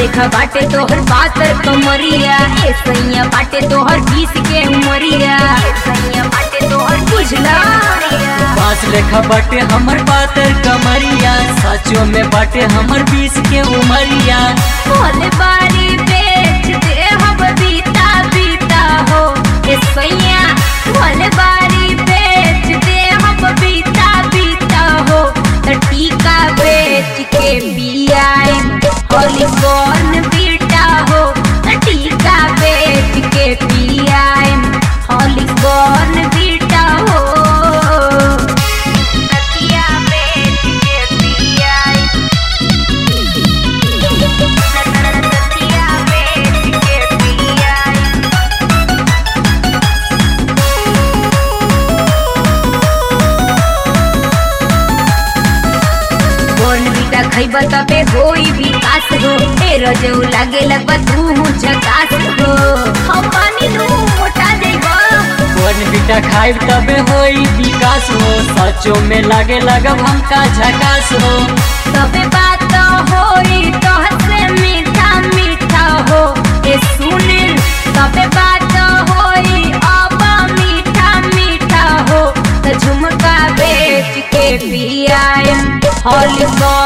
लेखा बाटे तोहर पातर कमरिया ए सैया बाटे तोहर बीस के उमरिया ए सैया बाटे तोहर बुझला पाँच लेखा बाटे हमर पातर कमरिया साचो में बाटे हमर बीस के उमरिया भोले बारी बेच दे हम बीता बीता हो ए सैया भोले बारी बेच दे हम बीता बीता हो त टीका बेच के पियाए होली कौन बीटा हो त टीका बेच के पियाए होली कौन बीटा हो तकिया बेच के पियाए तकिया बेच के पियाए कौन बीटा खैब तबे होई विकास हो ए रजऊ लागे लगबा तू झकास हो हम पानी नु मोटा देबा कौन बेटा खाइब तबे होई विकास हो साचो में लागे लगब हमका झकास हो तबे बात होई तोहसे मीठा मीठा हो ए सुनिल तबे बात होई अब मीठा मीठा हो त झुमका बेच के पियाए हॉली